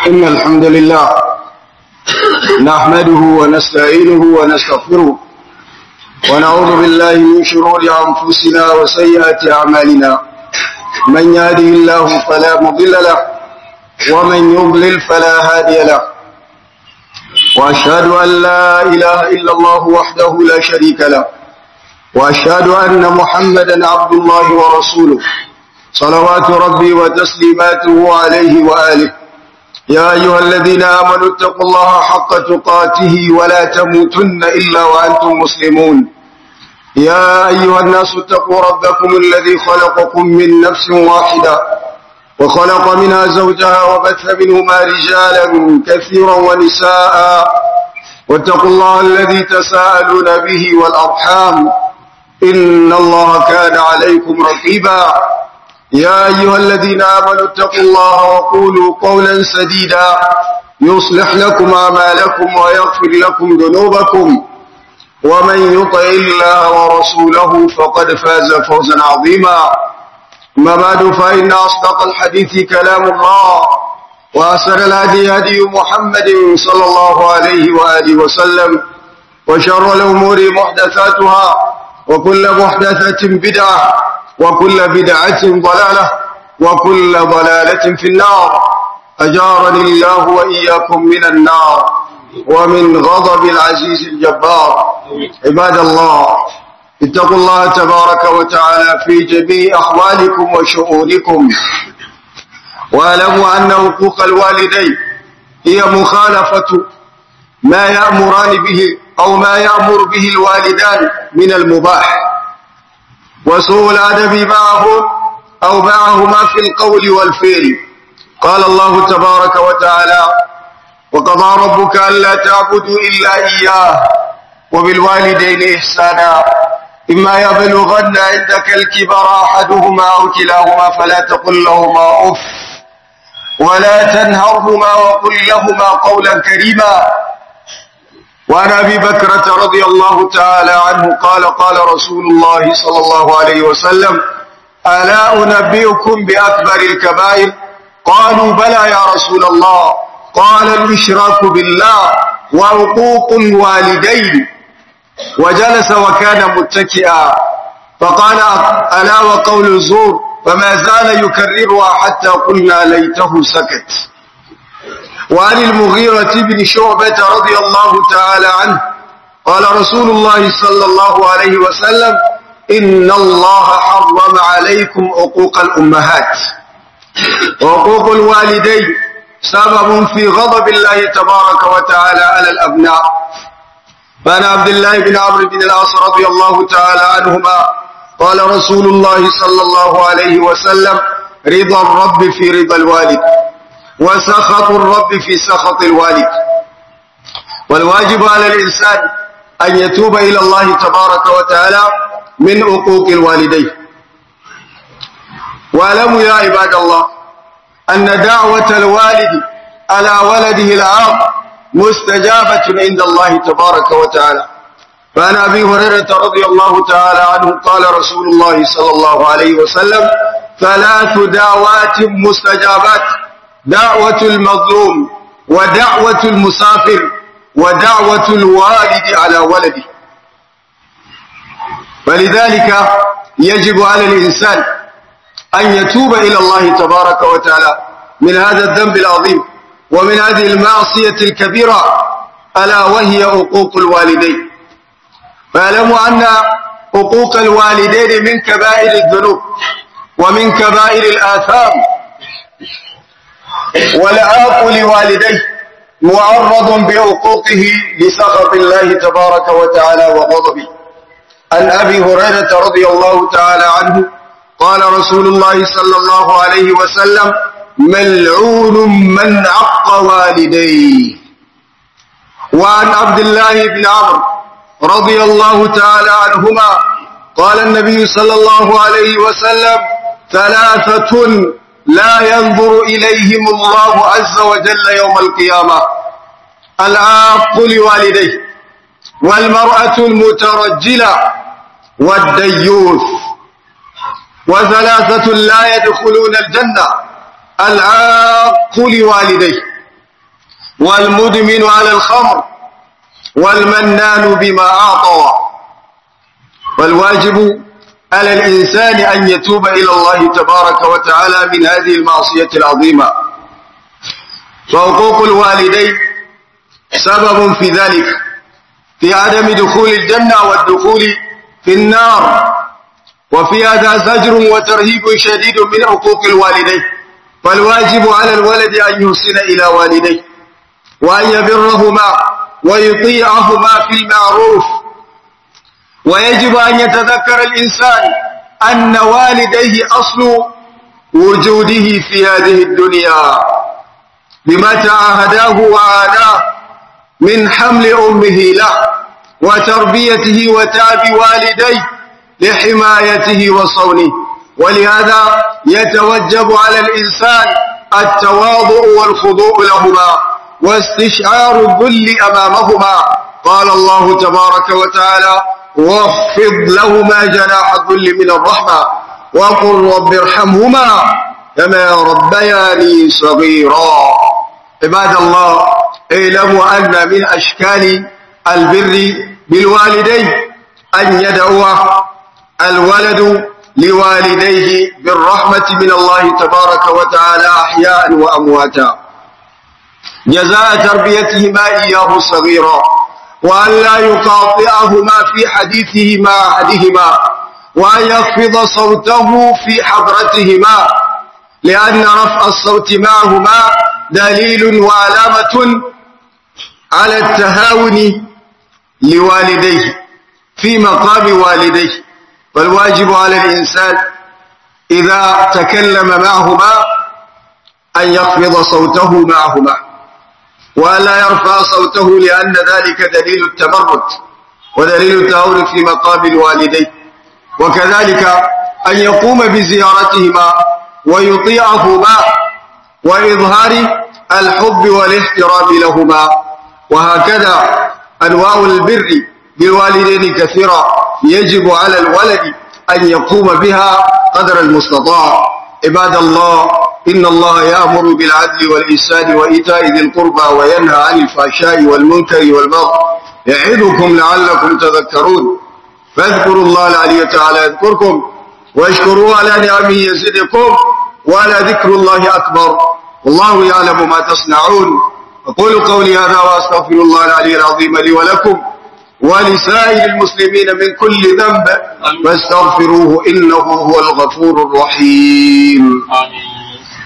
إن الحمد لله نحمده ونستعينه ونستغفره ونعوذ بالله من شرور أنفسنا وسيئات أعمالنا من يهده الله فلا مضل له ومن يضلل فلا هادي له وأشهد أن لا إله إلا الله وحده لا شريك له وأشهد أن محمدا عبد الله ورسوله صلوات ربي وتسليماته عليه وآله يا أيها الذين آمنوا اتقوا الله حق تقاته ولا تموتن إلا وأنتم مسلمون يا أيها الناس اتقوا ربكم الذي خلقكم من نفس واحدة وخلق منها زوجها وبث منهما رجالا كثيرا ونساء واتقوا الله الذي تساءلون به والأرحام إن الله كان عليكم رقيبا يا أيها الذين آمنوا اتقوا الله وقولوا قولا سديدا يصلح لكم أعمالكم ويغفر لكم ذنوبكم ومن يطع الله ورسوله فقد فاز فوزا عظيما أما بعد فإن أصدق الحديث كلام الله وأسر الهدي هدي محمد صلى الله عليه وآله وسلم وشر الأمور محدثاتها وكل محدثة بدعة وكل بدعة ضلالة وكل ضلالة في النار أجارني الله وإياكم من النار ومن غضب العزيز الجبار عباد الله اتقوا الله تبارك وتعالى في جميع أحوالكم وشؤونكم واعلموا أن حقوق الوالدين هي مخالفة ما يأمران به أو ما يأمر به الوالدان من المباح وسوء الأدب معهم أو معهما في القول والفعل قال الله تبارك وتعالى وقضى ربك ألا تعبدوا إلا إياه وبالوالدين إحسانا إما يبلغن عندك الكبر أحدهما أو كلاهما فلا تقل لهما أف ولا تنهرهما وقل لهما قولا كريما وعن أبي بكرة رضي الله تعالى عنه قال قال رسول الله صلى الله عليه وسلم ألا أنبئكم بأكبر الكبائر قالوا بلى يا رسول الله قال الإشراك بالله وعقوق الوالدين وجلس وكان متكئا فقال ألا وقول الزور فما زال يكررها حتى قلنا ليته سكت وعن المغيرة بن شعبة رضي الله تعالى عنه قال رسول الله صلى الله عليه وسلم إن الله حرم عليكم عقوق الأمهات وعقوق الوالدين سبب في غضب الله تبارك وتعالى على الأبناء فعن عبد الله بن عمرو بن العاص رضي الله تعالى عنهما قال رسول الله صلى الله عليه وسلم رضا الرب في رضا الوالد وسخط الرب في سخط الوالد والواجب على الإنسان أن يتوب إلى الله تبارك وتعالى من عقوق الوالدين واعلموا يا عباد الله أن دعوة الوالد على ولده العاق مستجابة عند الله تبارك وتعالى فعن أبي هريرة رضي الله تعالى عنه قال رسول الله صلى الله عليه وسلم ثلاث دعوات مستجابات دعوة المظلوم ودعوة المسافر ودعوة الوالد على ولده فلذلك يجب على الإنسان أن يتوب إلى الله تبارك وتعالى من هذا الذنب العظيم ومن هذه المعصية الكبيرة ألا وهي حقوق الوالدين فاعلموا أن حقوق الوالدين من كبائر الذنوب ومن كبائر الآثام والعاق لوالديه معرض بعقوقه لسخط الله تبارك وتعالى وغضبه عن أبي هريرة رضي الله تعالى عنه قال رسول الله صلى الله عليه وسلم ملعون من عق والديه وعن عبد الله بن عمرو رضي الله تعالى عنهما قال النبي صلى الله عليه وسلم ثلاثة لا ينظر إليهم الله عز وجل يوم القيامة العاق لوالديه والمرأة المترجلة والديوث وثلاثة لا يدخلون الجنة العاق لوالديه والمدمن على الخمر والمنان بما أعطى والواجب على الإنسان أن يتوب إلى الله تبارك وتعالى من هذه المعصية العظيمة فحقوق الوالدين سبب في ذلك في عدم دخول الجنة والدخول في النار وفي هذا زجر وترهيب شديد من حقوق الوالدين فالواجب على الولد أن يحسن إلى والديه وأن يبرهما ويطيعهما في المعروف ويجب أن يتذكر الإنسان أن والديه أصل وجوده في هذه الدنيا بما تعاهداه وعاناه من حمل أمه له وتربيته وتعب والديه لحمايته وصونه ولهذا يتوجب على الإنسان التواضع والخضوع لهما واستشعار الذل أمامهما قال الله تبارك وتعالى واخفض لهما جناح الذل من الرحمة وقل رب ارحمهما كما ربياني صغيرا عباد الله اعلموا أن من أشكال البر بالوالدين أن يدعو الولد لوالديه بالرحمة من الله تبارك وتعالى أحياء وأمواتا جزاء تربيتهما إياه صغيرا وأن لا يقاطعهما في حديثه مع أحدهما وأن يخفض صوته في حضرتهما لأن رفع الصوت معهما دليل وعلامة على التهاون لوالديه في مقام والديه فالواجب على الإنسان إذا تكلم معهما أن يخفض صوته معهما ولا يرفع صوته لأن ذلك دليل التمرد ودليل التهاون في مقام الوالدين وكذلك أن يقوم بزيارتهما ويطيعهما وإظهار الحب والاحترام لهما وهكذا أنواع البر بالوالدين كثيرة يجب على الولد أن يقوم بها قدر المستطاع عباد الله إن الله يأمر بالعدل والإحسان وإيتاء ذي القربى وينهى عن الفحشاء والمنكر والبغي يعظكم لعلكم تذكرون فاذكروا الله العلي تعالى يذكركم واشكروه على نعمه يزدكم وعلى ذكر الله أكبر والله يعلم ما تصنعون أقول قولي هذا وأستغفر الله العلي العظيم لي ولكم ولسائر المسلمين من كل ذنب فاستغفروه إنه هو الغفور الرحيم آمين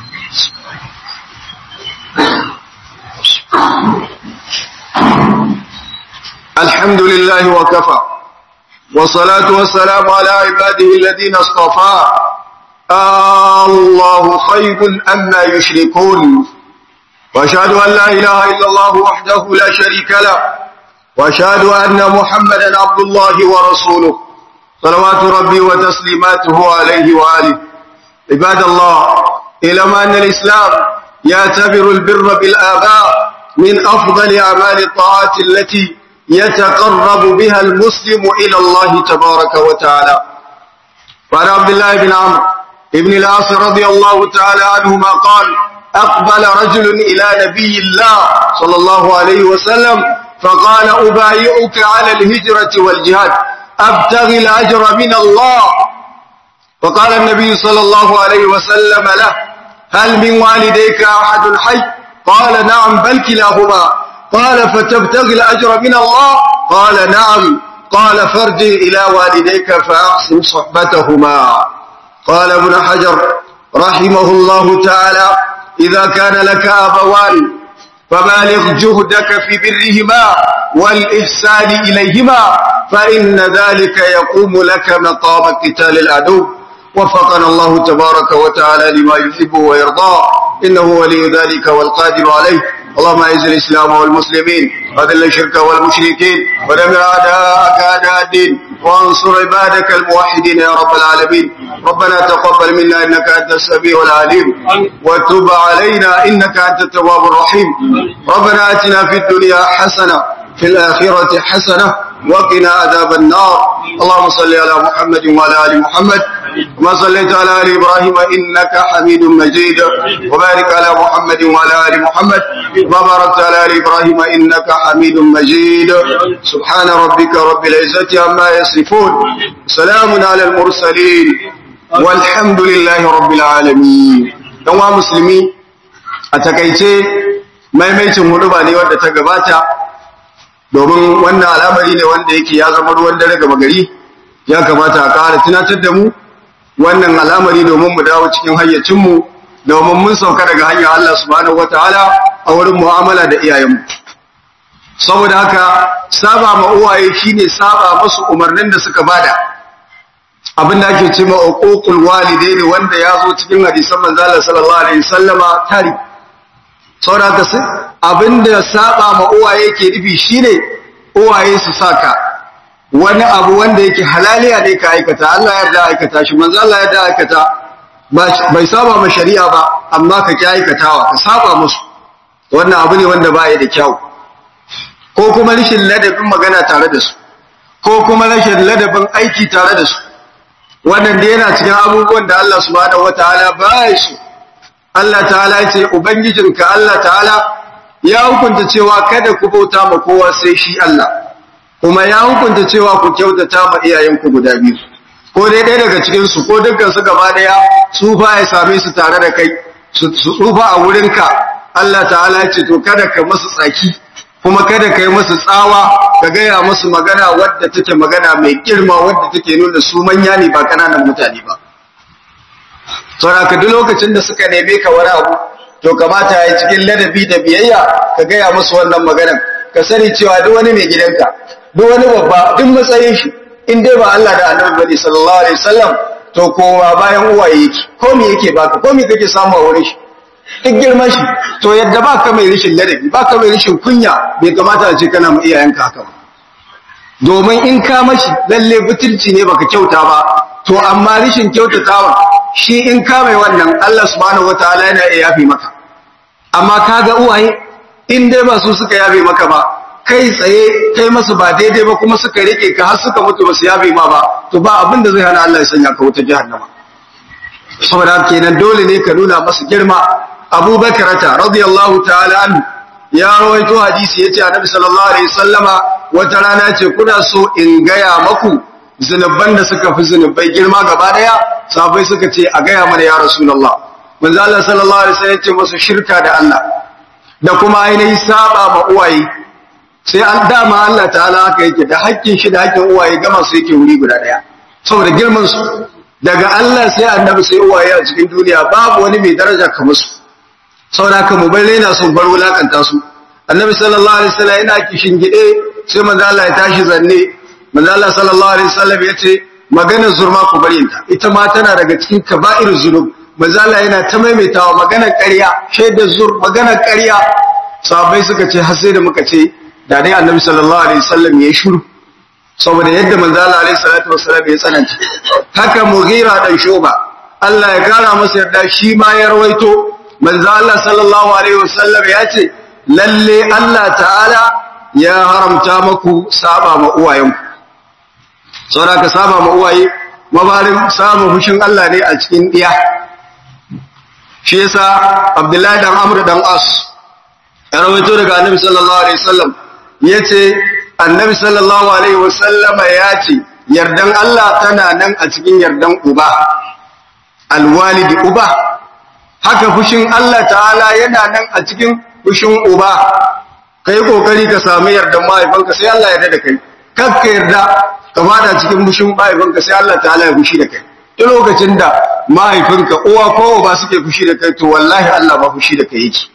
الحمد لله وكفى والصلاة والسلام على عباده الذين اصطفى آه الله خير أما يشركون وأشهد أن لا إله إلا الله وحده لا شريك له وأشهد أن محمدا عبد الله ورسوله صلوات ربي وتسليماته عليه وآله عباد الله إلى أن الإسلام يعتبر البر بالآباء من أفضل أعمال الطاعات التي يتقرب بها المسلم إلى الله تبارك وتعالى وعن عبد الله بن عمرو بن العاص رضي الله تعالى عنهما قال أقبل رجل إلى نبي الله صلى الله عليه وسلم فقال أبايعك على الهجرة والجهاد أبتغي الأجر من الله فقال النبي صلى الله عليه وسلم له هل من والديك أحد حي قال نعم بل كلاهما قال فتبتغي الأجر من الله قال نعم قال فارجع إلى والديك فأحسن صحبتهما قال ابن حجر رحمه الله تعالى إذا كان لك أبوان فبالغ جهدك في برهما والإحسان إليهما فإن ذلك يقوم لك مقام قتال العدو وفقنا الله تبارك وتعالى لما يحب ويرضى إنه ولي ذلك والقادر عليه اللهم اعز الإسلام والمسلمين وذل الشرك والمشركين ودمر أعداءك أعداء الدين وانصر عبادك الموحدين يا رب العالمين ربنا تقبل منا إنك أنت السميع العليم وتب علينا إنك أنت التواب الرحيم ربنا آتنا في الدنيا حسنة في الآخرة حسنة وقنا عذاب النار اللهم صل على محمد وعلى ال محمد كما صليت على ال ابراهيم انك حميد مجيد وبارك على محمد وعلى ال محمد كما باركت على ال ابراهيم انك حميد مجيد سبحان ربك رب العزه عما يصفون سلام على المرسلين والحمد لله رب العالمين dan musulmi a takaice maimaicin huduba ne wanda ta gabata domin wannan al'amari ne wanda yake ya zama ruwan dare gaba gari ya kamata a ƙara tunatar da mu wannan al'amari domin mu dawo cikin hayyacinmu domin mun sauka daga hanyar Allah subhanahu wataala a wurin mu'amala da iyayenmu saboda haka saba ma uwaye shine saba musu umarnin da suka bada abinda ake ce ma uququl walidaini wanda ya zo cikin hadisan manzo Allah sallallahu alaihi wasallama tari saboda haka abinda saba ma uwaye ke nufi shine uwaye su saka wani abu wanda yake halaliya ne ka aikata Allah ya yarda aikata shi manzo Allah ya yarda aikata bai saba ma shari'a ba amma ka ki aikatawa ka saba musu wannan abu ne wanda baya da kyau ko kuma rashin ladabin magana tare da su ko kuma rashin ladabin aiki tare da su wannan da yana cikin abubuwan da Allah subhanahu wataala baya su Allah ta'ala ya ce ubangijinka Allah ta'ala ya hukunta cewa kada ku bauta ma kowa sai shi Allah kuma ya hukunta cewa ku kyautata ma iyayenku guda biyu ko dai ɗaya daga cikin su ko dukkan su gaba daya tsufa ya same su tare da kai su tsufa a wurinka Allah ta'ala ya ce to kada ka masu tsaki kuma kada ka yi masu tsawa ka gaya musu magana wadda take magana mai girma wadda take nuna su manya ne ba kananan mutane ba saboda ka duk lokacin da suka neme ka wani abu to kamata ya yi cikin ladabi da biyayya ka gaya musu wannan maganar ka sani cewa duk wani mai gidanka duk wani babba duk matsayin shi in dai ba Allah da Annabi bane sallallahu alaihi wasallam to kowa bayan uwaye yake ko me yake baka ko me kake samu a wurin shi duk girman shi to yadda baka mai rishin ladabi baka mai rishin kunya bai kamata a ce kana mu iyayenka haka ba domin in ka mashi lalle butulci ne baka kyauta ba to amma rishin kyautatawa shi in ka mai wannan Allah subhanahu wataala yana iya yafe maka amma kaga uwaye in dai ba su suka yafe maka ba kai tsaye kai masu ba daidai ba kuma suka rike ka har suka mutu ba su yafe ma ba to ba abin da zai hana Allah ya sanya ka wuta jahannama saboda kenan dole ne ka nuna masu girma Abu Bakrata radiyallahu ta'ala anhu ya rawaito hadisi yace Annabi sallallahu alaihi wasallama wata rana ce kuna so in gaya maku zunuban da suka fi zunubai girma gaba daya sahabbai suka ce a gaya mana ya rasulullah manzo Allah sallallahu alaihi wasallam ya ce musu shirka da Allah da kuma ainihin saba ma uwaye sai an dama Allah ta'ala haka yake da hakkin shi da hakkin uwaye gama su yake wuri guda daya saboda girman su daga Allah sai annabi sai uwaye a cikin duniya babu wani mai daraja kamar su saboda haka mu bar raina su bar wulakanta su annabi sallallahu alaihi wasallam yana kishin gide sai manzo Allah ya tashi zanne manzo Allah sallallahu alaihi wasallam ya ce maganar zurma ku bari ta ita ma tana daga cikin kaba'ir zunub manzo Allah yana ta maimaitawa maganar ƙarya shaidar zur maganar ƙarya sahabbai suka ce har sai da muka ce da dai annabi sallallahu alaihi wasallam ya shiru saboda yadda manzo Allah alaihi salatu wasallam ya tsananta haka mughira dan shuba Allah ya kara masa yarda shi ma ya rawaito manzo Allah sallallahu alaihi wasallam ya ce lalle Allah ta'ala ya haramta maku saba ma uwayenku saboda ka saba ma uwaye mabarin samun hushin Allah ne a cikin diya shi yasa Abdullahi dan Amr dan As ya rawaito daga Annabi sallallahu alaihi wasallam yace Annabi sallallahu alaihi wasallama yace yardan Allah tana nan a cikin yardan uba alwalidi uba haka fushin Allah ta'ala yana nan a cikin fushin uba kai kokari ka sami yardan mahaifanka sai Allah ya yarda da kai kakka yarda ka fada cikin fushin mahaifanka sai Allah ta'ala ya fushi da kai duk lokacin da mahaifinka uwa ko ba suke fushi da kai to wallahi Allah ba fushi da kai yake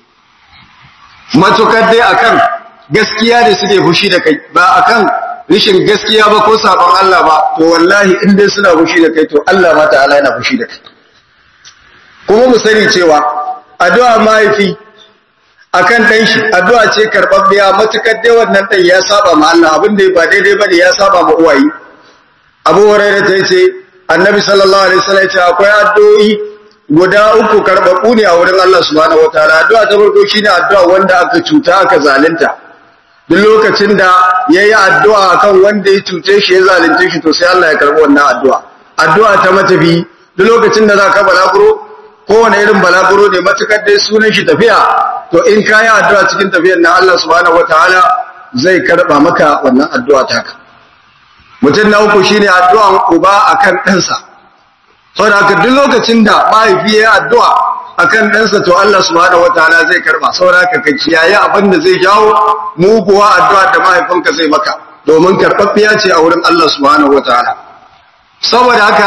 matukar dai akan gaskiya da suke fushi da kai ba akan rishin gaskiya ba ko sabon Allah ba to wallahi in dai suna fushi da kai to Allah ma ta'ala yana fushi da kai kuma mu sani cewa addu'a mahaifi akan dan shi addu'a ce karbabbiya matukar dai wannan dan ya saba ma Allah abin da ba daidai bane ya saba ma uwaye Abu Hurairah ta ce Annabi sallallahu alaihi wasallam ya ce akwai addu'o'i guda uku karbabu ne a wurin Allah subhanahu wataala addu'a ta farko shine addu'a wanda aka cuta aka zalunta duk lokacin da yayi addu'a akan wanda ya cuce shi ya zalunce shi to sai Allah ya karbi wannan addu'a addu'a ta matafi duk lokacin da zaka balaguro kowane irin balaguro ne matukar dai sunan shi tafiya to in kayi addu'a cikin tafiyar nan Allah subhanahu wataala zai karba maka wannan addu'a taka mutum na uku shine addu'an uba akan ɗansa saboda haka duk lokacin da mahaifi ya addu'a akan ɗansa to Allah subhanahu wataala zai karba saboda haka ka kiyaye abin da zai jawo muguwa addu'a da mahaifinka zai maka domin karɓaɓɓiya ce a wurin Allah subhanahu wataala saboda haka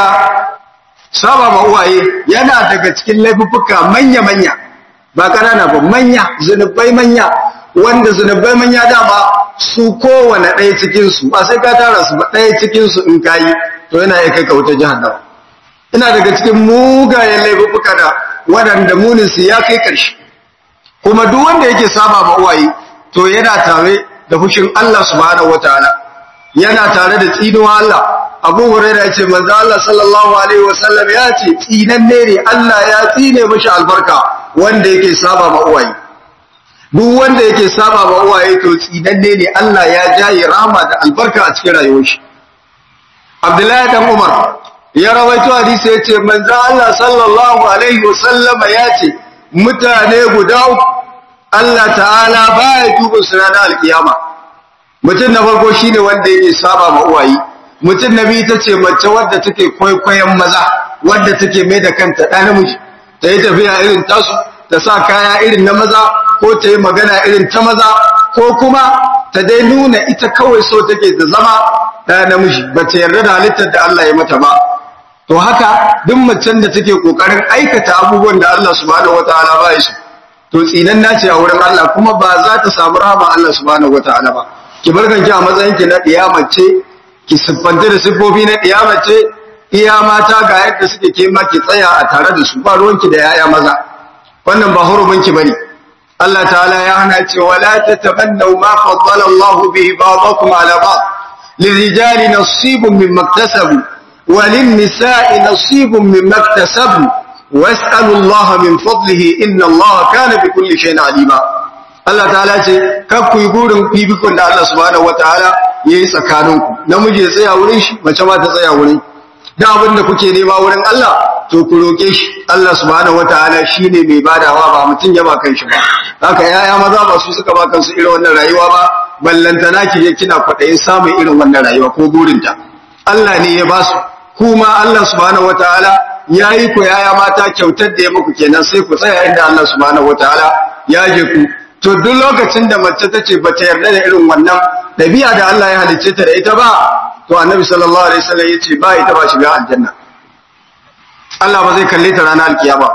saba ma uwaye yana daga cikin laifuffuka manya-manya ba ƙanana ba manya zunubai manya wanda zunubai manya dama su kowane ɗaya cikinsu ba sai ka tara su ba ɗaya cikinsu in kayi to yana iya kai ka wuta jahannama ina daga cikin mugayen laifuffuka da waɗanda muninsu ya kai ƙarshe kuma duk wanda yake saba ma uwaye to yana tare da fushin Allah subhanahu wataala yana tare da tsinuwa Allah Abu Hurairah ya ce manzo Allah sallallahu alaihi wasallam ya ce tsinanne ne Allah ya tsine mashi albarka wanda yake saba ma uwaye duk wanda yake saba ma uwaye to tsinanne ne Allah ya jaye rahama da albarka a cikin rayuwar shi Abdullahi dan Umar ya rawaito hadisi ya ce manzo Allah sallallahu alaihi wasallam ya ce mutane guda uku Allah ta'ala baya duba su ranar alkiyama mutum na farko shine wanda yake saba ma uwaye mutum na biyu ta ce mace wadda take kwaikwayon maza wadda take mai da kanta ɗa namiji ta yi tafiya irin tasu ta sa kaya irin na maza ko ta yi magana irin ta maza ko kuma ta dai nuna ita kawai so take da zama ɗa namiji ba ta yarda da halittar da Allah ya mata ba to haka duk macen da take kokarin aikata abubuwan da Allah subhanahu wataala ba ya so to tsinan nace a wurin Allah kuma ba za ta samu rahama Allah subhanahu wataala ba ki barkanki a matsayin ki na ɗiya mace ki siffanta da siffofi na ce iya mata ga yadda suke ke ma ki tsaya a tare da su ba ruwanki da yaya maza wannan ba huruminki bane Allah ta'ala ya hana cewa la tatamannu ma faddala Allah bihi ba'dakum ala ba'd lirijali nasibun mimma iktasabu wa lin-nisa'i nasibun mimma iktasabu was'alu Allah min fadlihi inna Allah kana bi kulli shay'in alima Allah ta'ala ce kar ku yi burin fifikon da Allah subhanahu wataala yayi tsakaninku namiji ya tsaya wurin shi mace ma ta tsaya wurin da abin da kuke nema wurin Allah to ku roke shi Allah subhanahu wataala shine mai badawa ba mutun ya ba kanshi ba haka yaya maza ba su suka ba kansu irin wannan rayuwa ba ballantana ki je kina kwadayin samun irin wannan rayuwa ko burinta Allah ne ya ba su kuma Allah subhanahu wataala yayi ku yaya mata kyautar da ya muku kenan sai ku tsaya inda Allah subhanahu wataala ya je ku to duk lokacin da mace ta ce ba ta yarda da irin wannan ɗabi'a da Allah ya halicce ta da ita ba to annabi sallallahu alaihi wasallam yace ba ita ba shiga aljanna Allah ba zai kalle ta ranar alkiyama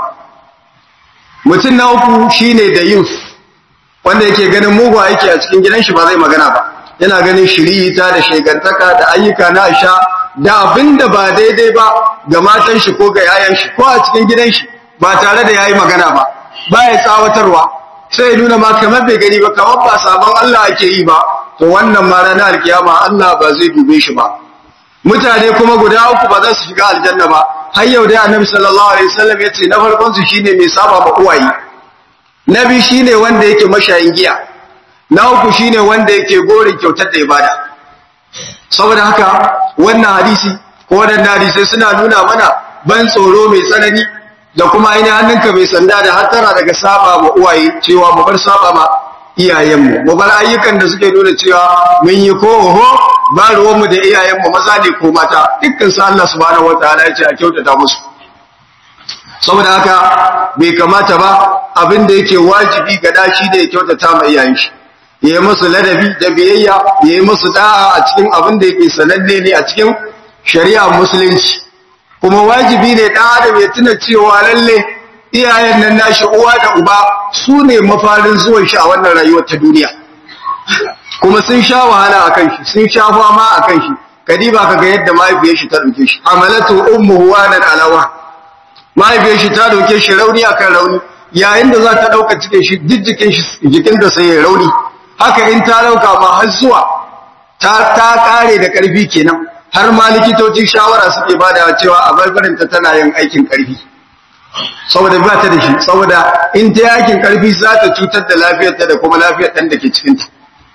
mutum na uku shine da youth wanda yake ganin mugu aiki a cikin gidan shi ba zai magana ba yana ganin shiriyita da shegantaka da ayyuka na aisha da abinda ba daidai ba ga matan shi ko ga yayan shi ko a cikin gidan shi ba tare da yayi magana ba baya tsawatarwa sai ya nuna ma kamar bai gani ba kamar ba sabon Allah ake yi ba to wannan ma ranar alkiyama Allah ba zai dube shi ba mutane kuma guda uku ba za su shiga aljanna ba har yau dai annabi sallallahu alaihi wasallam ya ce na farkon su shine mai saba ma uwaye na biyu shine wanda yake mashayin giya na uku shine wanda yake gorin kyautar da ibada saboda haka wannan hadisi ko wadannan hadisai suna nuna mana ban tsoro mai tsanani da kuma ainihin hannunka mai sanda da hattara daga saba ma uwaye cewa mu bar saba ma iyayenmu mu bar ayyukan da suke nuna cewa mun yi ko oho ba ruwanmu da iyayenmu maza ne ko mata dukkan su Allah subhanahu wataala ya ce a kyautata musu saboda haka bai kamata ba abin da yake wajibi ga dashi da ya kyautata ma iyayen shi yayi musu ladabi da biyayya yayi musu da'a a cikin abin da yake sananne ne a cikin shari'a musulunci kuma wajibi ne dan adam ya tuna cewa lalle iyayen nan nashi uwa da uba su ne mafarin zuwan shi a wannan rayuwar ta duniya kuma sun sha wahala akan shi sun sha fama akan shi kadiba kaga yadda mahaifiyar shi ta dauke shi amalatu ummuhu wanan alawa mahaifiyar shi ta dauke shi rauni akan rauni yayin da za ta dauka cikin shi jijjikin shi jikin da sai ya rauni haka in ta dauka ma har zuwa ta ta kare da karfi kenan har ma likitoci shawara suke bada cewa a barbarin ta tana yin aikin karfi saboda ba ta da shi saboda in ta yakin karfi za ta cutar da lafiyarta da kuma lafiyar ɗan da ke cikinta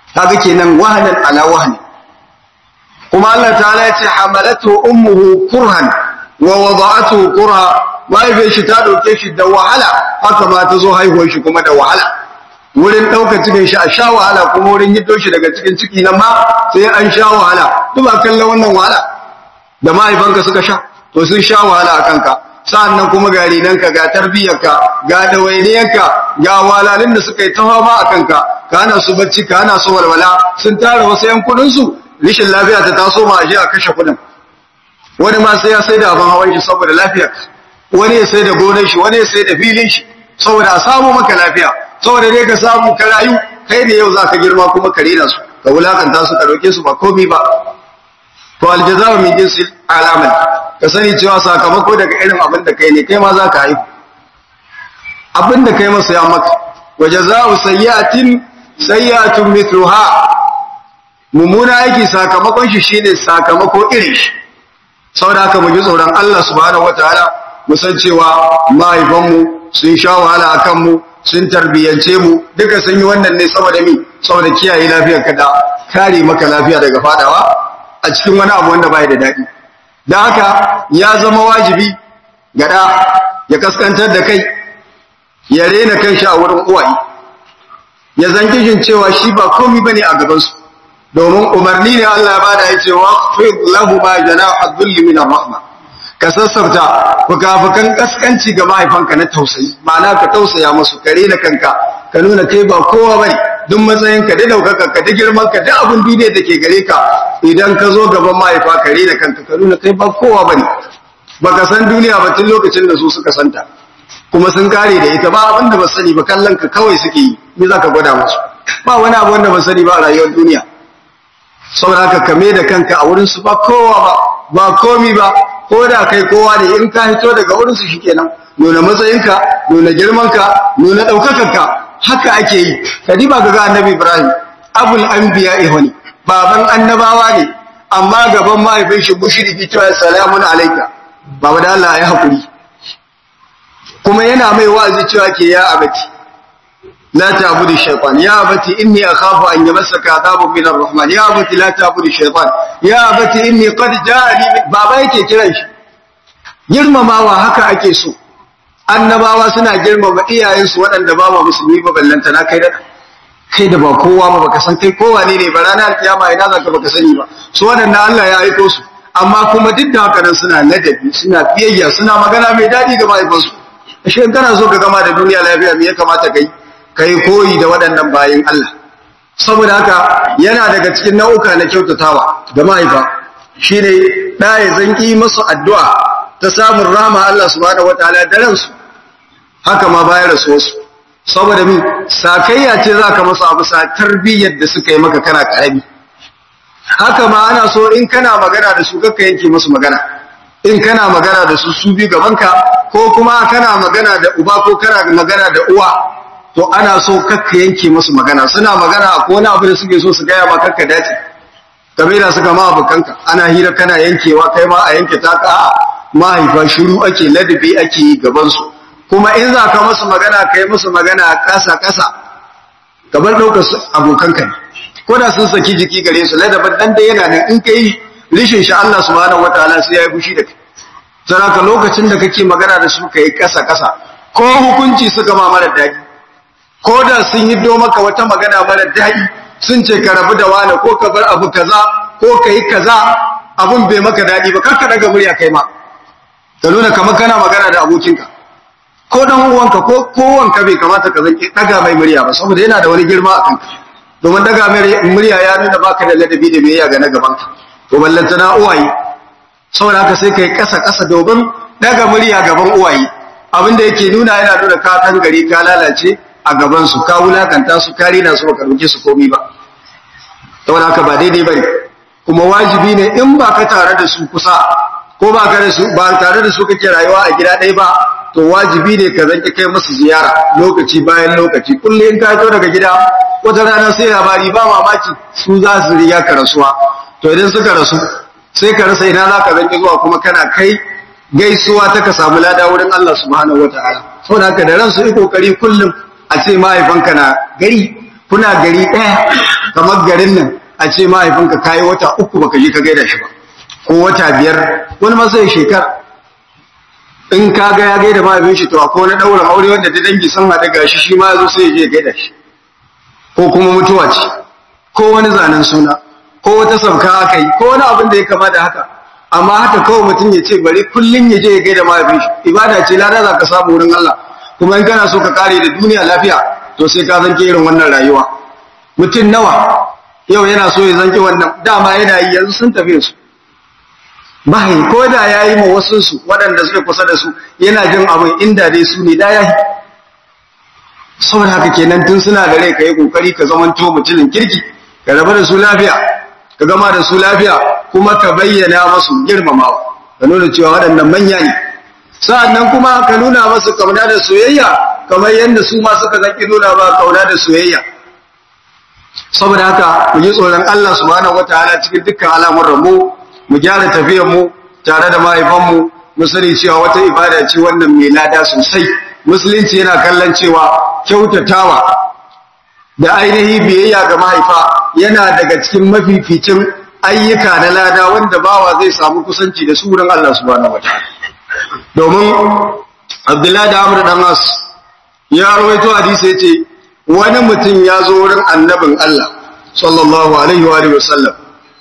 kaga kenan wahanan ala wahani kuma Allah ta'ala ya ce hamalatu ummuhu kurhan wa wada'atuhu kurha mahaifiyar shi ta dauke shi da wahala haka ma ta zo haihuwar shi kuma da wahala wurin ɗaukar cikin shi a sha wahala kuma wurin hiddo shi daga cikin ciki nan ma sai an sha wahala duk ba kallon wannan wahala da mahaifanka suka sha to sun sha wahala a kanka sa'annan kuma ga rinanka ga tarbiyyarka ga dawainiyarka ga walalin da suka yi ta fama a kanka ka hana su bacci ka hana su walwala sun tara wasu yan kudin su rishin lafiya ta taso ma aje a kashe kudin wani ma sai ya sai da abin hawan shi saboda lafiyar wani ya sai da gonar shi wani ya sai da filin shi saboda a samu maka lafiya saboda dai ka samu ka rayu kai da yau zaka girma kuma ka rena su ka wulakanta su ka dauke su ba komai ba to aljazaa min jinsil alaman ka sani cewa sakamako daga irin abin da kai ne kai ma zaka haihu abin da kai masa ya maka wa jazaa'u sayyi'atin sayyi'atun mithluha mummuna aiki sakamakon shi shine sakamako irin shi saboda haka mu ji tsoron Allah subhanahu wataala mu san cewa mahaifanmu sun sha wahala akan mu sun tarbiyyance mu duka sun yi wannan ne saboda mi saboda kiyaye lafiyar ka da kare maka lafiya daga fadawa a cikin wani abu wanda bai da daɗi don haka ya zama wajibi ga ɗa ya kaskantar da kai ya rena kan shi a wurin uwaye ya zanki shin cewa shi ba komi bane a gabansu domin umarni ne Allah ya bada ya ce wa fi lahu ma jana'a dhulli min rahma ka sassauta fukafukan kaskanci ga mahaifanka na tausayi ma'ana ka tausaya musu ka rena kanka ka nuna kai ba kowa bane duk matsayinka da daukaka ka da girman ka da abin duniya da ke gare ka idan ka zo gaban mahaifa ka rena kanka ka nuna kai ba kowa bane baka san duniya ba tun lokacin da su suka santa kuma sun kare da ita ba abin da ba sani ba kallon ka kawai suke yi me za ka gwada musu ba wani abu wanda ba sani ba a rayuwar duniya saboda haka kame da kanka a wurin su ba kowa ba ba komi ba ko da kai kowa ne in ka hito daga wurin su shikenan nuna matsayinka nuna girmanka nuna ɗaukakarka haka ake yi kadi ba ga annabi ibrahim abul anbiya ihwani baban annabawa ne amma gaban mahaifin shi mushriki cewa salamun alayka baba da Allah ya hakuri kuma yana mai wa'azi cewa ke ya abati la ta'budu shaytan ya abati inni akhafu an yamassaka adhabun min ar-rahman ya abati la ta'budu shaytan ya abati inni qad ja'ani baba yake kiran shi girmamawa haka ake so annabawa suna girmama iyayensu waɗanda ba ma musulmi ba ballanta na kai da kai da ba kowa ba baka san kai kowa ne ne ba ranar kiyama ina zaka baka sani ba su waɗanda Allah ya aiko su amma kuma duk da haka nan suna ladabi suna biyayya suna magana mai daɗi ga mahaifansu ashe in kana so ka gama da duniya lafiya me ya kamata kai kai koyi da waɗannan bayin Allah saboda haka yana daga cikin nau'uka na kyautatawa ga mahaifa shine da ya zanki masu addu'a ta samun rahama Allah subhanahu wataala da ransu haka ma bayar su wasu saboda min sakayya ce zaka masu abu sa tarbiyyar da suka yi maka kana karami haka ma ana so in kana magana da su kakka yanke musu magana in kana magana da su su bi gabanka ko kuma kana magana da uba ko kana magana da uwa to ana so kakka yanke musu magana suna magana akwai wani abu da suke so su gaya ma kakka dace game da suka ma abokanka ana hira kana yankewa kai ma a yanke ta ka mahaifa shiru ake ladabi ake yi gaban su kuma in za ka musu magana kai musu magana kasa kasa kamar ɗaukar abokanka ne ko da sun saki jiki gare su ladabin dan da yana nan in kai rishin sha Allah subhanahu wataala sai ya yi fushi da kai saraka lokacin da kake magana da su kai kasa kasa ko hukunci suka ma mara daɗi ko da sun yi do maka wata magana mara daɗi sun ce ka rabu da wani ko ka bar abu kaza ko ka yi kaza abun bai maka daɗi ba kar ka daga murya kai ma ka nuna kamar kana magana da abokinka ko dan uwanka ko kowanka bai kamata ka zanki daga mai murya ba saboda yana da wani girma a kanka domin daga murya ya nuna baka da ladabi da biyayya ga na gabanka to ballanta na uwaye saboda haka sai kai kasa kasa domin daga murya gaban uwaye abinda yake nuna yana nuna ka kan gari ka lalace a gaban su ka wulakanta su ka rena su baka roke su komai ba saboda haka ba daidai bane kuma wajibi ne in ba ka tare da su kusa ko ba ka da su ba tare da su kake rayuwa a gida ɗaya ba to wajibi ne ka zanki kai musu ziyara lokaci bayan lokaci kullum in ka fito daga gida wata rana sai labari ba mamaki su za su riga ka rasuwa to idan suka rasu sai ka rasa ina za ka zanki zuwa kuma kana kai gaisuwa ta ka samu lada wurin Allah subhanahu wataala saboda haka da ransu yi kokari kullum a ce mahaifanka na gari kuna gari ɗaya kamar garin nan a ce mahaifinka kayi wata uku baka je ka gaida shi ba ko wata biyar wani ma sai shekara in ka ga ya gaida mahaifin shi to akwai wani ɗaurin aure wanda ta dangi sun haɗu gashi shi ma zo sai ya je gaida shi ko kuma mutuwa ce ko wani zanen suna ko wata sauka aka yi ko wani abin da ya kama da haka amma haka kawai mutum ya ce bari kullum ya je ya gaida mahaifin shi ibada ce lada za ka samu wurin Allah kuma in kana so ka kare da duniya lafiya to sai ka zanke irin wannan rayuwa mutum nawa yau yana so ya zanke wannan dama yana yi yanzu sun tafi su bahi ko da ya yi ma wasu su waɗanda suke kusa da su yana jin abin inda dai su ne da ya yi saboda haka kenan tun suna da rai ka yi kokari ka zamanto mutumin kirki ka rabu da su lafiya ka gama da su lafiya kuma ka bayyana masu girmamawa ka nuna cewa waɗannan manya ne sa'annan kuma ka nuna masu kauna da soyayya kamar yadda su ma suka zaki nuna ba kauna da soyayya saboda haka mu yi tsoron Allah subhanahu wataala cikin dukkan al'amuran mu mu gyara tafiyar mu tare da mahaifan mu mu sani cewa wata ibada ce wannan mai lada sosai musulunci yana kallon cewa kyautatawa da ainihi biyayya ga mahaifa yana daga cikin mafificin ayyuka na lada wanda bawa zai samu kusanci da su wurin Allah subhanahu wataala domin Abdullahi da Amr dan As ya rawaito hadisi yace wani mutum ya zo wurin annabin Allah sallallahu alaihi wa alihi wasallam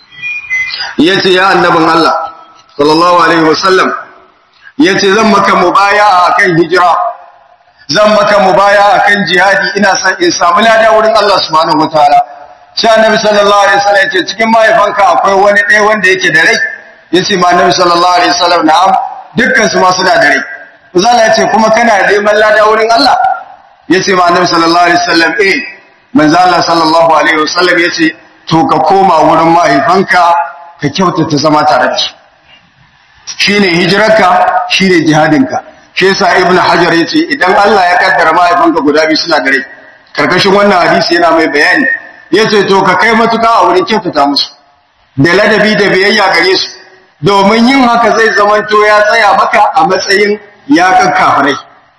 yace ya annabin Allah sallallahu alaihi wasallam yace zan maka mubaya'a akan hijira zan maka mubaya akan jihadi ina son in samu lada wurin Allah subhanahu wataala sai annabi sallallahu alaihi wasallam yace cikin mahaifanka akwai wani ɗaya wanda yake da rai yace ma annabi sallallahu alaihi wasallam na'am dukkan su ma suna da rai Uzala yace kuma kana neman lada wurin Allah yace ma annabi sallallahu alaihi wasallam eh manzo Allah sallallahu alaihi wasallam yace to ka koma wurin mahaifanka ka kyautata zama tare da su shine hijirarka shine jihadinka shi yasa ibnu hajar yace idan Allah ya kaddara mahaifanka guda biyu suna da rai karkashin wannan hadisi yana mai bayani yace to ka kai matuka a wurin kyautata musu da ladabi da biyayya gare su domin yin haka zai zamanto ya tsaya maka a matsayin ya kafirai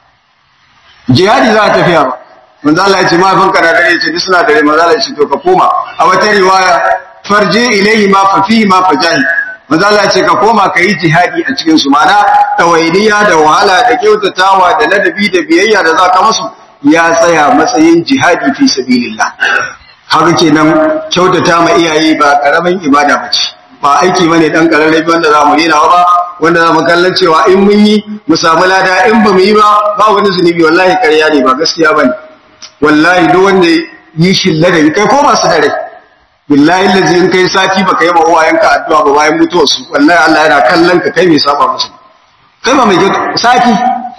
jihadi za a tafiya ba manzo Allah ya ce mahaifanka na dare ce suna dare manzo Allah ya ce to ka koma a wata riwaya farji ilayhi ma fa fihi ma fajahi manzo Allah ya ce ka koma ka yi jihadi a cikin su mana tawainiya da wahala da kyautatawa da ladabi da biyayya da zaka musu ya tsaya matsayin jihadi fi sabilillah haka kenan kyautata ma iyaye ba karamin ibada bace ba aiki bane dan kararrabi wanda za mu rena ba wanda za mu kallon cewa in mun yi mu samu lada in ba mu yi ba ba wani zunubi wallahi ƙarya ne ba gaskiya bane wallahi duk wanda yi shi ladabi kai ko ba su da rai billahi lazi in kai sati baka yi ma uwayenka addu'a ba bayan mutuwar su wallahi Allah yana kallon ka kai mai saba musu kai ba mai sati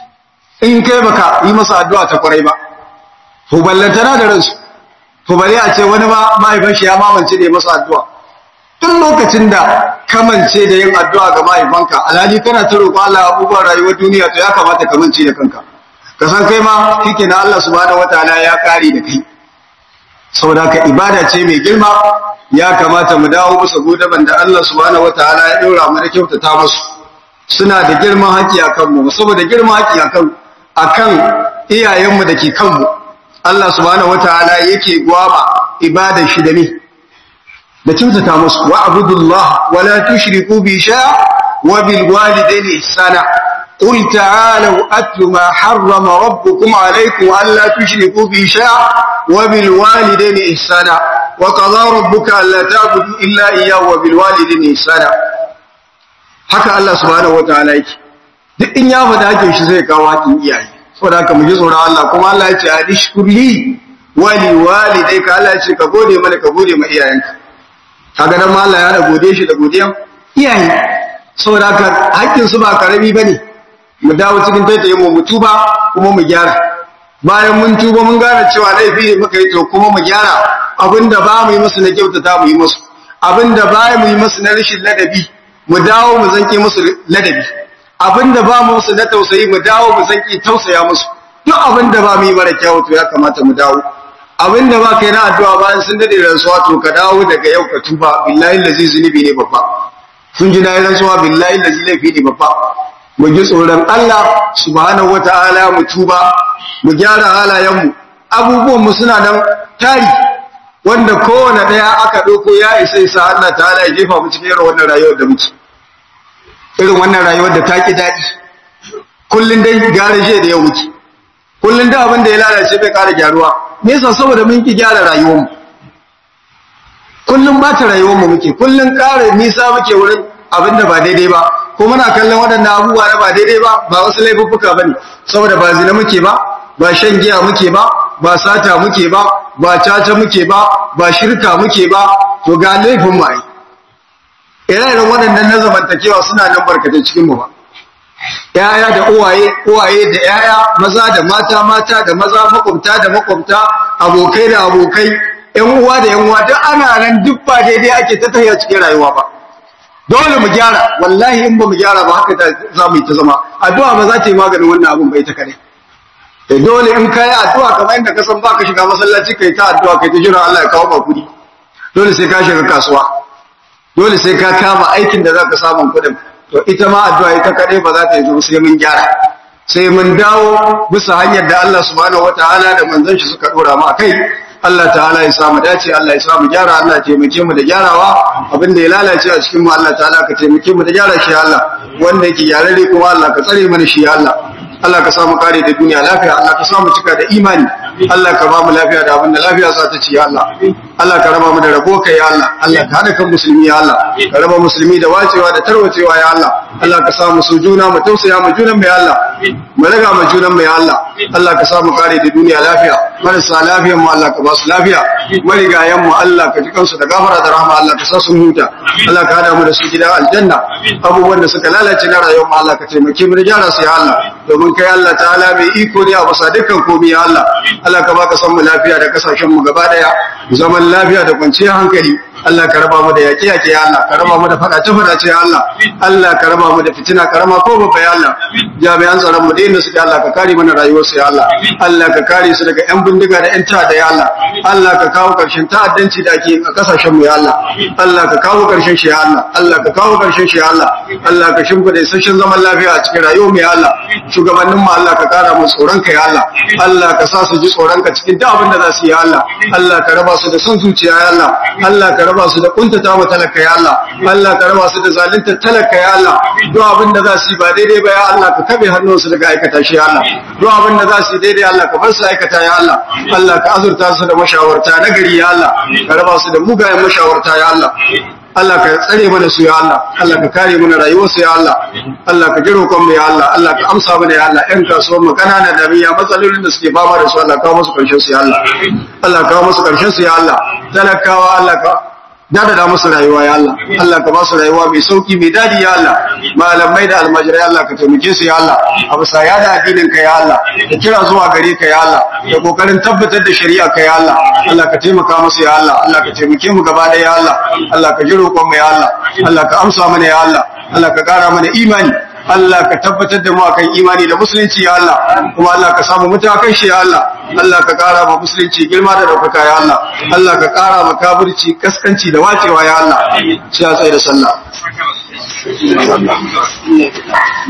in kai baka yi masa addu'a ta kwarai ba to ballantana da ransu to bari a ce wani ma mahaifin shi ya mamance da masa addu'a tun lokacin da kamance da yin addu'a ga mahaifanka alhali kana ta roƙo Allah abubuwan rayuwar duniya to ya kamata ka mance da kanka ka san kai ma kike na Allah subhanahu wataala ya kare da kai saboda ka ibada ce mai girma ya kamata mu dawo musu godaban da Allah subhanahu wataala ya daura mu da kyautata musu suna da girman haƙi akan mu saboda girman haƙi akan akan iyayenmu da ke kanmu Allah subhanahu wataala yake gwaba ibadar shi da ni da kyautata musu wa abudullah wa la tushriku bi sha wa bil walidayni ihsana قل تعالوا أتل ما حرم ربكم عليكم ألا تشركوا به شيئا وبالوالدين إحسانا وقضى ربك ألا تعبدوا إلا إياه وبالوالدين إحسانا haka Allah subhanahu wataala yake duk in ya faɗa hakin shi zai kawo hakin iyaye saboda haka mu ji tsoron Allah kuma Allah ya ce adishkurli wali walidai ka Allah ya ce ka gode mana ka gode ma iyayenka kaga dan ma Allah ya da gode shi da godiyan iyaye saboda haka hakkin su ba karami bane mu dawo cikin taitaye mu mu tuba kuma mu gyara bayan mun tuba mun gane cewa laifi ne muka yi to kuma mu gyara abinda ba mu yi musu na kyautata mu yi musu abinda ba mu yi musu na rashin ladabi mu dawo mu zanke musu ladabi abinda ba mu musu na tausayi mu dawo mu zanke tausaya musu duk abinda ba mu yi mara kyau to ya kamata mu dawo abinda ba kai na addu'a bayan sun dade rantsuwa to ka dawo daga yau ka tuba billahi lazi zunubi ne babba sun ji na yi rantsuwa billahi lazi laifi ne babba mu ji tsoron Allah subhanahu wata'ala mu tuba mu gyara halayenmu abubuwan mu suna nan tari wanda kowane ɗaya aka ɗauko ya isa isa Allah ta'ala ya jefa mu cikin irin wannan rayuwar da muke irin wannan rayuwar da ta ki daɗi kullun dai gara je da ya wuce kullun da abin da ya lalace bai ƙara gyaruwa me yasa saboda mun ki gyara rayuwar mu kullun ba ta rayuwar mu muke kullun ƙara nisa muke wurin abin da ba daidai ba ko muna kallon waɗannan abubuwa na ba daidai ba ba wasu laifuffuka bane saboda ba zina muke ba ba shan giya muke ba ba sata muke ba ba caca muke ba ba shirka muke ba to ga laifin mu ai ire-iren waɗannan na zamantakewa suna nan barkatai cikin mu ba yaya da uwaye uwaye da yaya maza da mata mata da maza makwabta da makwabta abokai da abokai yan uwa da yan uwa duk ana nan duk ba daidai ake ta tafiya cikin rayuwa ba dole mu gyara wallahi in ba mu gyara ba haka za mu yi ta zama addu'a ba za ta yi maganin wannan abin bai ta kare da dole in kai addu'a kamar inda ka san baka shiga masallaci kai ta addu'a kai ta jira Allah ya kawo ba kudi dole sai ka shiga kasuwa dole sai ka kama aikin da zaka samu kudin to ita ma addu'a ita kadai ba za ta yi sai mun gyara sai mun dawo bisa hanyar da Allah subhanahu wataala da manzon shi suka dora mu akai Allah ta'ala ya samu dace Allah ya samu gyara Allah ya taimake mu da gyarawa abin da ya lalace a cikin mu Allah ta'ala ka taimake mu da gyara shi Allah wanda yake gyararre kuma Allah ka tsare mana shi Allah Allah ka samu kare da duniya lafiya Allah ka samu cika da imani Allah ka ba mu lafiya da abin da lafiya za ta ci ya Allah Allah ka raba mu da rabo kai ya Allah Allah ka hada kan musulmi ya Allah ka raba musulmi da wacewa da tarwacewa ya Allah Allah ka samu su juna mu tausaya mu junan mu ya Allah mu raga mu junan mu ya Allah Allah ka samu kare da duniya lafiya marasa lafiyan mu Allah ka ba su lafiya marigayen mu Allah ka ji kansu da gafara da rahama Allah ka sa su huta Allah ka hada mu da su gida aljanna abubuwan da suka lalace na rayuwar mu Allah ka taimake mu da gyara su ya Allah domin kai Allah ta'ala mai iko ne a basa dukkan komai ya Allah Allah ka baka san mu lafiya da kasashen mu gaba daya zaman lafiya da kwanciyar hankali Allah ka raba mu da yaƙi yaƙi ya Allah ka raba mu da fadace fadace ya Allah Allah ka raba mu da fitina karama ko babba ya Allah jami'an tsaron mu da inda suke Allah ka kare mana rayuwar su ya Allah Allah ka kare su daga yan bindiga da yan ta'adda ya Allah Allah ka kawo karshen ta'addanci da ake a kasashen mu ya Allah Allah ka kawo karshen shi ya Allah Allah ka kawo karshen shi ya Allah Allah ka shimfida isasshen zaman lafiya a cikin rayuwar mu ya Allah shugabannin mu Allah ka kara mu tsoron ka ya Allah Allah ka sa su ji tsoron ka cikin duk abin da za su yi ya Allah Allah ka raba su da son zuciya ya Allah Allah ka raba su da kuntata wa talaka ya Allah Allah ka raba su da zalunta talaka ya Allah duk abin da za su yi ba daidai ba ya Allah ka kabe hannunsu daga aikata shi ya Allah duk abin da za su yi daidai Allah ka bar su aikata ya Allah Allah ka azurta su da mashawarta na gari ya Allah ka raba su da mugayen mashawarta ya Allah Allah ka tsare mana su ya Allah Allah ka kare mana rayuwarsu ya Allah Allah ka jiro kan mu ya Allah Allah ka amsa mana ya Allah ƴan kasuwar mu kanana da miya matsalolin da suke fama da su Allah ka musu karshen su ya Allah Allah ka musu karshen su ya Allah talakawa Allah ka dada musu rayuwa ya Allah Allah ka ba su rayuwa mai sauki mai dadi ya Allah malamai da almajirai Allah ka taimake su ya Allah a bisa ya da addinin ka ya Allah da kira zuwa gare ka ya Allah da kokarin tabbatar da shari'a ka ya Allah Allah ka taimaka musu ya Allah Allah ka taimake mu gaba da ya Allah Allah ka ji roƙon mu ya Allah Allah ka amsa mana ya Allah Allah ka ƙara mana imani Allah ka tabbatar da mu akan imani da musulunci ya Allah kuma Allah ka samu mutakan shi ya Allah Allah ka kara ma musulunci girma da daukaka ya Allah Allah ka kara ma kafirci kaskanci da wacewa ya Allah sai a tsaye da sallah